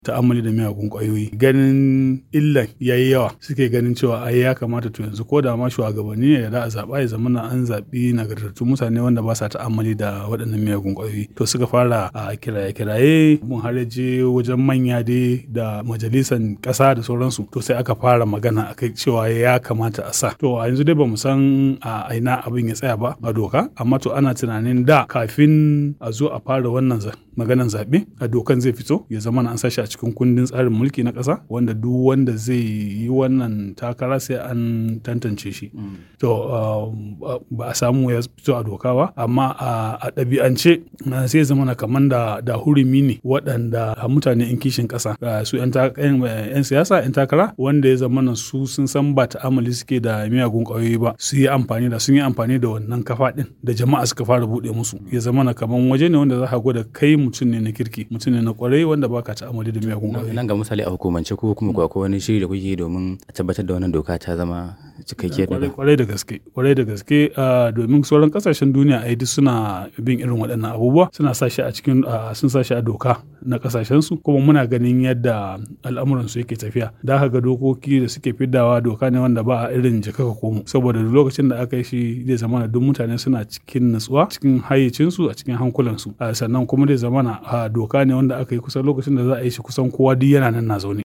ta'ammali da miyagun ƙwayoyi ganin illan yayi yawa suke ganin cewa ai ya kamata to yanzu ko da ma shugabanni ne da a zaɓa ya zama an zaɓi nagartattun mutane wanda ba sa ta'ammali da waɗannan miyagun ƙwayoyi to suka fara a kiraye-kiraye mun har je wajen manya dai da majalisan ƙasa da sauransu to sai aka fara magana akai cewa ya kamata a sa to a yanzu dai bamu san a aina abin ya tsaya ba a doka amma to ana tunanin da kafin a zo a fara wannan maganan zaɓe a dokan zai fito ya zama an sashi a cikin kundin tsarin mulki na ƙasa wanda duk wanda zai yi wannan takara sai an tantance shi to ba a samu ya fito a doka ba amma a ɗabi'ance sai zama na kaman da da hurumi ne waɗanda mutane in kishin ƙasa su 'yan siyasa 'yan takara wanda ya zama su sun san ba ta'amali suke da miyagun ƙwayoyi ba su yi amfani da sun yi amfani da wannan kafa ɗin da jama'a suka fara buɗe musu ya zama na kaman waje ne wanda za ka gwada kai mutum ne na kirki mutum ne na ƙwarai wanda baka ta'amali da miyagun ƙwayoyi nan ga misali a hukumance ko kuma ko akwai wani shiri da kuke domin a tabbatar da wannan doka ta zama cikakkiyar kwarai da gaske kwarai da gaske domin sauran kasashen duniya a duk suna bin irin waɗannan abubuwa suna sa shi a cikin sun sa shi a doka na kasashen su kuma muna ganin yadda al'amuran su yake tafiya da haka ga dokoki da suke fiddawa doka ne wanda ba a irin jika ka komo saboda lokacin da aka yi shi zai zama duk mutane suna cikin natsuwa cikin hayyacin su a cikin hankulan su sannan kuma zai zama doka ne wanda aka yi kusan lokacin da za a yi shi kusan kowa duk yana nan na zaune